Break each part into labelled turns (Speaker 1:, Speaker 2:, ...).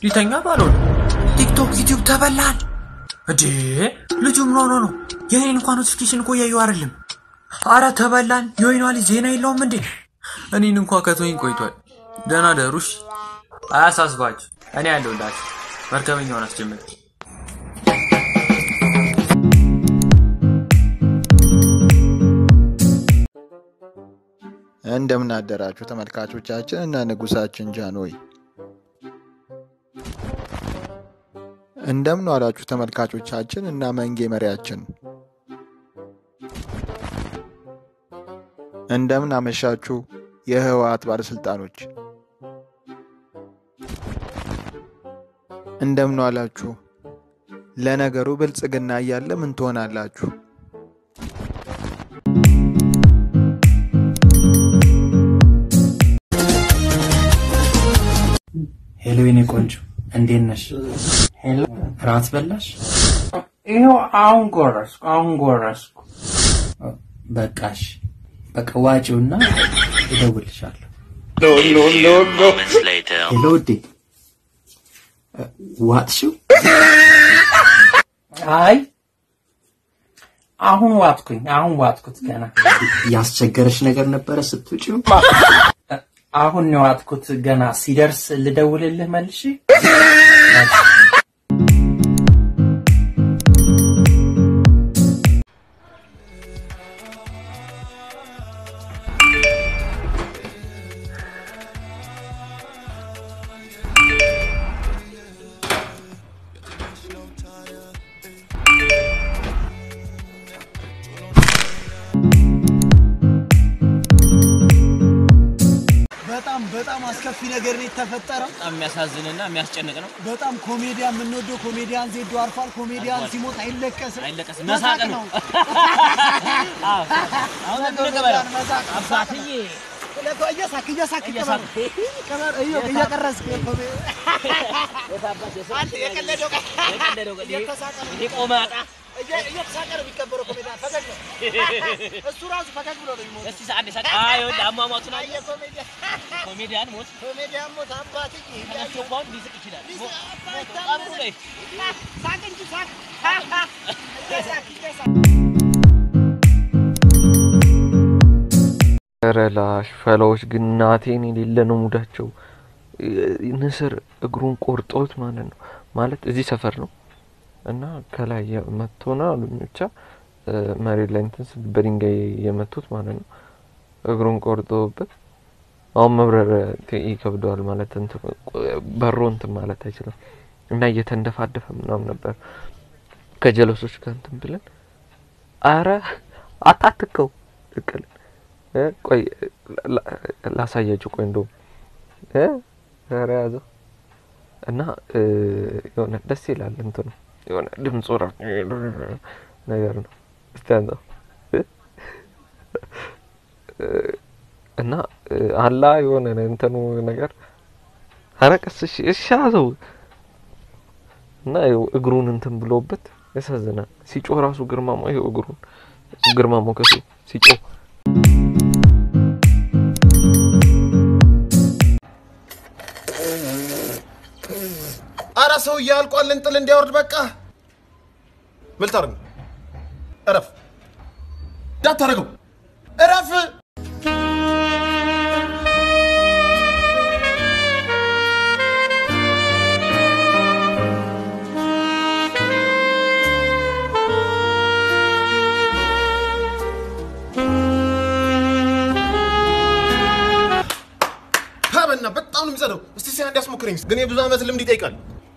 Speaker 1: ሊተኛ ባልሆነ ቲክቶክ፣ ዩቲዩብ ተበላን እንዴ! ልጁ ምን ሆኖ ነው? የኔን እንኳን ኖቲፊኬሽን እኮ እያዩ አይደለም። አረ ተበላን። የወይኗ ልጅ ዜና የለውም እንዴ? እኔን እንኳ ከቶኝ ቆይቷል። ደህና ደሩሽ። አያሳስባችሁ፣ እኔ ያለሁላችሁ። መርከበኛውን አስጀምር።
Speaker 2: እንደምን አደራችሁ ተመልካቾቻችን እና ንጉሳችን ጃንሆይ። እንደምን ዋላችሁ ተመልካቾቻችን እና መንጌ መሪያችን። እንደምን አመሻችሁ የህወሓት ባለስልጣኖች። እንደምን ዋላችሁ። ለነገሩ ብልጽግና እያለ ምን ትሆናላችሁ?
Speaker 3: ሄሎ የኔ ቆንጆ እንዴት ነሽ? ሄሎ ራት በላሽ?
Speaker 4: ይኸው አሁን ጎረስኩ፣ አሁን ጎረስኩ።
Speaker 3: በቃሽ፣ በቃ ዋጪውና እደውልልሻለሁ። ሄሎ ውዴ፣ ዋጥሽው?
Speaker 4: አይ አሁን ዋጥኩኝ፣ አሁን ዋጥኩት። ገና
Speaker 3: ያስቸገረሽ ነገር ነበረ ስትውጪው?
Speaker 4: አሁን ነው ዋጥኩት። ገና ሲደርስ ልደውልልህ መልሼ።
Speaker 5: በጣም በጣም አስከፊ ነገር ነው የተፈጠረው።
Speaker 6: በጣም የሚያሳዝንና የሚያስጨንቅ ነው።
Speaker 5: በጣም ኮሜዲያን የምንወደው ኮሜዲያን ዜዶ አርፏል። ኮሜዲያን ሲሞት አይለቀስም፣
Speaker 6: አይለቀስም፣
Speaker 5: መሳቅ
Speaker 6: መሳቅ
Speaker 5: ነው።
Speaker 6: ነው። አሁን
Speaker 5: ነገሩ
Speaker 6: እንቀበለው።
Speaker 5: ጋር መሳቅ ነው።
Speaker 6: አባትዬ
Speaker 5: እየሳክ እየሳክ
Speaker 6: እየሳቅ።
Speaker 5: ቅበር እየው እየቀረስክ ኮሜ- አንተ የቀለደው ቀ-
Speaker 6: የቀለደው ቀ-
Speaker 5: እየተሳቀ ነው።
Speaker 6: ይሄ ቆማጣ
Speaker 5: እየ- እየተሳቀ ነው የሚከበረው ኮሜዲያን። ፈገግ ነው እሱ ራሱ ፈገግ ብሎ ነው የሚሞተው።
Speaker 6: እስቲ ሰዓት ሰዓት አይ ይኸውልህ አሟሟቱን አየህ።
Speaker 5: አየህ ኮሜዲያን
Speaker 6: ኮሜዲያን ሞት
Speaker 5: ኮሜዲያን ሞት አባትዬ
Speaker 6: ተነስቶ እንኳን ሊስቅ ይችላል። ሞ- ሞቱ
Speaker 5: ሳቅ
Speaker 6: ቀብሩ ላይ
Speaker 5: እንጂ ሳቅ እየሳክ እየሳክ
Speaker 1: ረላሽ ፈላዎች ግን እናቴን የሌለ ነው ሙዳቸው። ንስር እግሩን ቆርጦት ማለት ነው። ማለት እዚህ ሰፈር ነው እና ከላይ መጥቶና አሉኝ ብቻ መሬት ላይ እንትን ስል በድንጋይ የመቱት ማለት ነው። እግሩን ቆርጦበት አሁን መብረር ት- ይከብደዋል ማለት እንትን በሮ እንትን ማለት አይችልም እና እየተንደፋደፈ ምናምን ነበር ከጀለሶች ጋር እንትን ብለን አረ አታትከው እቅል እ ቆይ ላ- ላሳያችሁ። ቆይ እንደውም እ ኧረ ያዘው እና እ የሆነ ደስ ይላል እንትኑ የሆነ ድምፁ ራሱ ነገር ነው። እስቲ አንተው እ እ እና እ አላ የሆነ እንትኑ ነገር ኧረ ቀስ እሺ እሺ ያዘው እና ይኸው እግሩን እንትን ብሎበት ያሳዝናል። ሲጮህ ራሱ ግርማ ሞ ይኸው እግሩን ግርማ ሞገሱ ሲጮህ
Speaker 7: አረ ሰውዬ አልቋል። እንጥል እንዲያወርድ በቃ ምን ልታደርግ ነው? እረፍ፣ እንዳታደርገው፣ እረፍ። ሀበና በጣም ነው የሚጸደው። እስቲ ሲያ እንዲያስሞክረኝ ግን የብዙ ዓመት ልምድ ይጠይቃል።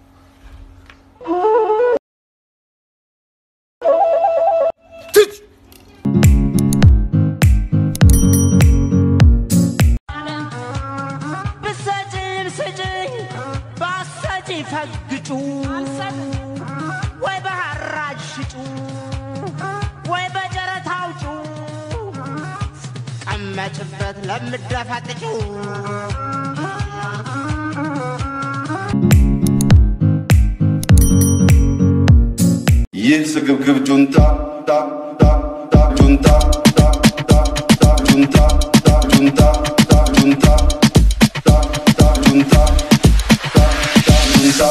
Speaker 7: ትች
Speaker 8: ብሰጭም ስጭኝ ባሰጪ ፈግጩ ወይ በሐራጅ ሽጩ ወይ በጨረታ አውጩ ቀመጭበት ለምደፈጥጩ
Speaker 9: ይህ ስግብግብ ጁንታ ታ ታ ታ ጁንታ ታ ታ ታ ጁንታ ታ ጁንታ ታ ጁንታ ታ ታ ጁንታ ታ ታ ጁንታ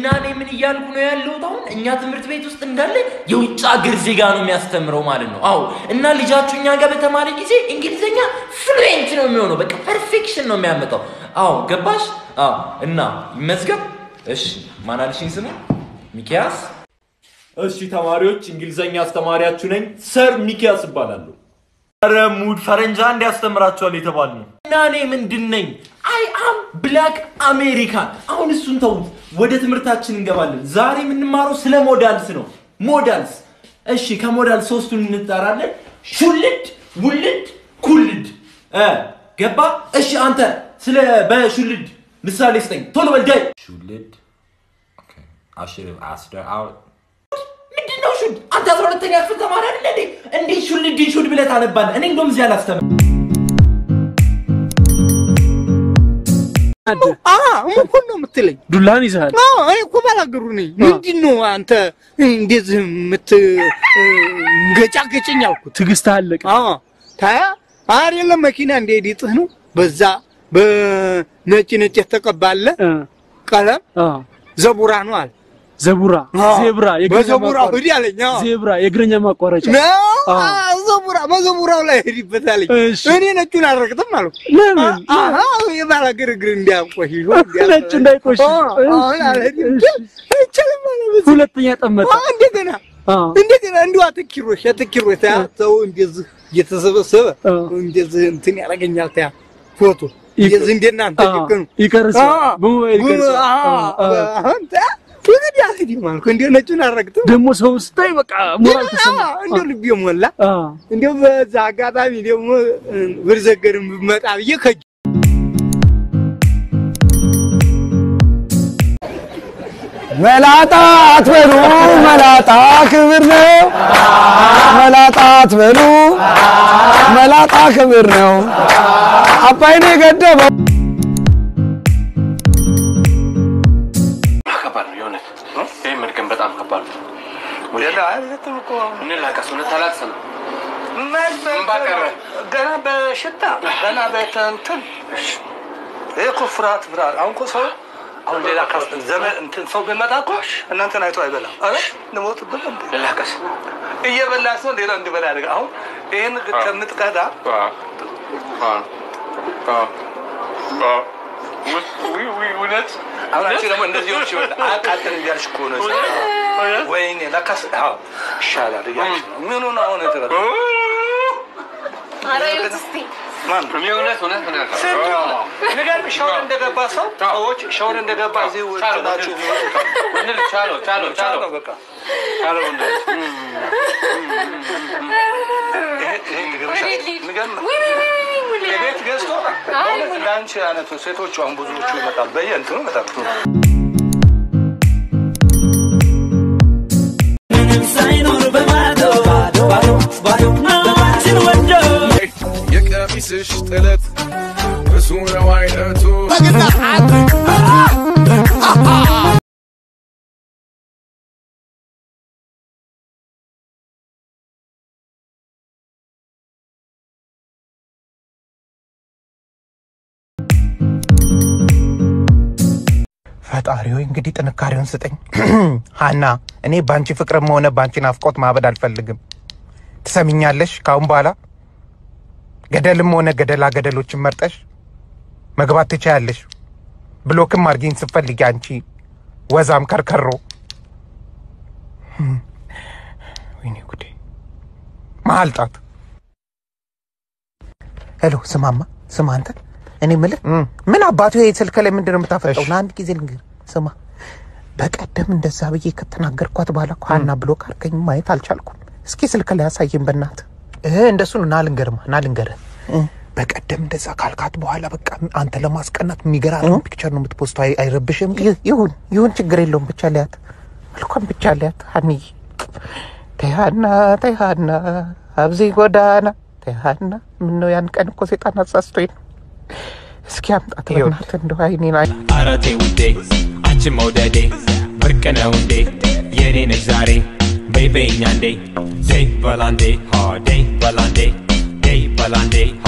Speaker 10: እኔ ምን እያልኩ ነው ያለሁት? አሁን እኛ ትምህርት ቤት ውስጥ እንዳለ የውጭ ሀገር ዜጋ ነው የሚያስተምረው ማለት ነው። አዎ እና ልጃችሁ እኛ ጋር በተማሪ ጊዜ እንግሊዝኛ ፍሉዌንት ነው የሚሆነው። በቃ ፐርፌክሽን ነው የሚያመጣው። አዎ ገባሽ? አዎ እና ይመዝገብ። እሺ ማን አልሽኝ ስሙ? ሚኪያስ።
Speaker 11: እሺ ተማሪዎች፣ እንግሊዘኛ አስተማሪያችሁ ነኝ። ሰር ሚኪያስ እባላለሁ። ኧረ ሙድ ፈረንጃ እንዲያስተምራችኋል የተባል ነው።
Speaker 10: እና እኔ ምንድን ነኝ? አይ አም ብላክ አሜሪካን። አሁን እሱን ተውት፣ ወደ ትምህርታችን እንገባለን። ዛሬ የምንማረው ስለ ሞዳልስ ነው። ሞዳልስ። እሺ ከሞዳል ሶስቱን እንጠራለን። ሹልድ፣ ውልድ፣ ኩልድ። እ ገባ? እሺ አንተ ስለ በሹልድ ምሳሌ ስጠኝ። ቶሎ በል ዳይ። ሹልድ ምንድን ነው ሹድ? አንተ አስራ ሁለተኛ ክፍል ተማሪ አይደለ እንዴ? እንዴት ሹልድን ሹድ ብለህ ታነባለህ? እኔ እንደውም እዚህ አላስተምር
Speaker 5: ሙኩን ነው የምትለኝ?
Speaker 12: ዱላን ይዘሃል።
Speaker 5: አዎ፣ እኔ እኮ ባላገሩ ነኝ። ምንድን ነው አንተ እንደዚህ የምትገጫገጭኝ አልኩት።
Speaker 12: ትዕግስት አለቀ።
Speaker 5: አዎ፣ ታያ አይደለም መኪና እንደ ዲጥህ ነው በዛ በነጭ ነጭ የተቀባለ ቀለም ዘቡራ ነው አለ።
Speaker 12: ዘቡራ ዜብራ የእግረኛ
Speaker 5: በዘቡራው
Speaker 12: ማቋረጫ።
Speaker 5: ሂድ አለኝ። አዎ።
Speaker 12: ዜብራ የእግረኛ ማቋረጫ
Speaker 5: ነው
Speaker 12: አዎ።
Speaker 5: አዎ፣ ዘቡራ በዘቡራው ላይ ሂድበት አለኝ።
Speaker 12: እሺ።
Speaker 5: እኔ ነጩን አልረግጥም አልኩ።
Speaker 12: ለምን?
Speaker 5: አሃ የባላገር እግር እንዲያቆሽሽ
Speaker 12: ነጩ እንዳይቆሽሽ።
Speaker 5: አሁን አልሄድም። አይቻልም አለ በዚህ።
Speaker 12: ሁለተኛ ጠመጠ።
Speaker 5: አዎ፣ እንደገና
Speaker 12: አዎ።
Speaker 5: እንደገና እንዲሁ አትኪሮሽ አትኪሮሽ ታያ ሰው እንደዚህ እየተሰበሰበ እንደዚህ እንትን ያደርገኛል ታያ ፎቶ እንደዚህ እንደናንተ
Speaker 12: አዎ፣
Speaker 5: ጭቅኑ
Speaker 12: ይቀርጻል።
Speaker 5: አዎ፣
Speaker 12: በሞባይል
Speaker 5: ጉም-
Speaker 12: ይቀርጻል።
Speaker 5: አዎ፣
Speaker 12: አዎ።
Speaker 5: አሁን ታያ እንግዲህ አልሄድም አልኩ። እንዲሁ ነጩን አልረግጥም
Speaker 12: ደግሞ ሰው ስታይ በቃ ሞራል ተሰማ።
Speaker 5: እንዲሁ ልቤ ሞላ። እንዲሁ በዛ አጋጣሚ ደግሞ ብርዘገርም ብመጣ ብዬ ከጅ
Speaker 13: መላጣ አትበሉ፣ መላጣ ክብር ነው። መላጣ አትበሉ፣ መላጣ ክብር ነው። አባይን የገደበው
Speaker 14: ከባድ ነው የእውነት ይህ መድገም በጣም ከባድ ነው። እንላቀስ እውነት አላቅሰንም።
Speaker 15: ገና በሽታ ገና በእንትን ይሄ እኮ ፍርሃት ፍርሃት። አሁን እኮ ሰው አሁን ሌላ ካስ- ዘመን እንትን ሰው ቢመጣ እኮ እናንተን አይቶ አይበላም። አረ ልሞትብን እንዴ
Speaker 14: ልላቀስ
Speaker 15: እየበላ ሰው ሌላ እንዲበላ ያደርጋል። አሁን ይህን ከምትቀዳ
Speaker 14: እውነት
Speaker 15: አሁን አንቺ ደግሞ እንደዚህ ሆንሽ ይሆናል። አቃጥል እያልሽ እኮ ነው። ወይኔ ለካስ አዎ ይሻላል እያልሽ ነው። ምኑ ነው አሁን የተረዳ ማን
Speaker 14: የእውነት እውነት እውነት
Speaker 15: ንገር ሻወር እንደገባ ሰው ሰዎች ሻወር እንደገባ እዚህ ናቸው
Speaker 14: እንል ቻለው ቻለው ቻለው
Speaker 15: በቃ ቻለው እንደ ቤት ገዝቶ በእውነት ለአንቺ አይነቱ ሴቶቹ አሁን ብዙዎቹ ይመጣሉ በየእንትኑ ይመጣሉ
Speaker 8: ሳይኖር በባዶ ባዶ ባዶ ናችን ወዶ
Speaker 16: የቀሚስሽ ጥለት ብዙ ነው አይነቱ
Speaker 17: ፈጣሪ ሆይ እንግዲህ ጥንካሬውን ስጠኝ። ሀና፣ እኔ በአንቺ ፍቅርም ሆነ በአንቺ ናፍቆት ማበድ አልፈልግም። ትሰሚኛለሽ? ካሁን በኋላ ገደልም ሆነ ገደላ ገደሎችን መርጠሽ መግባት ትችያለሽ። ብሎክም አድርጊኝ ስትፈልጊ አንቺ ወዛም ከርከሮ። ወይኔ ጉዴ! መሀል ጣት። ሄሎ፣ ስማማ፣ ስማ አንተ እኔ የምልህ ምን አባቱ ይሄ ስልክ ላይ ምንድን ነው የምታፈጠው? ለአንድ ጊዜ ልንገር፣ ስማ በቀደም እንደዛ ብዬ ከተናገርኳት በኋላ እኮ ሀና ብሎክ አድርገኝ ማየት አልቻልኩም። እስኪ ስልክ ላይ ያሳየኝ በእናትህ። እህ እንደሱ ነው። ና ልንገርማ፣ ና ልንገርህ። በቀደም እንደዛ ካልካት በኋላ በቃ አንተ ለማስቀናት የሚገራርም ፒክቸር ነው የምትፖስተው። አይ- አይረብሽም? ይ- ይሁን ይሁን፣ ችግር የለውም። ብቻ ሊያት መልኳም ብቻ ሊያት ሀኒዬ። ተይ ሀና፣ ተይ ሀና፣ አብዚ ጎዳና ተይ ሀና። ምነው ያን ቀን እኮ ሴጣን አሳስቶኝ ነው። እስኪ አምጣት በእናትህ እንደው አይኔን አይ
Speaker 18: ኧረ ተይ ውዴ አንቺ መውደዴ ብርቅ ነው እንዴ የኔ ነሽ ዛሬ በይ በይኛ እንዴ ደይ በላንዴ ሆ ደይ በላንዴ ደይ በላንዴ ሆ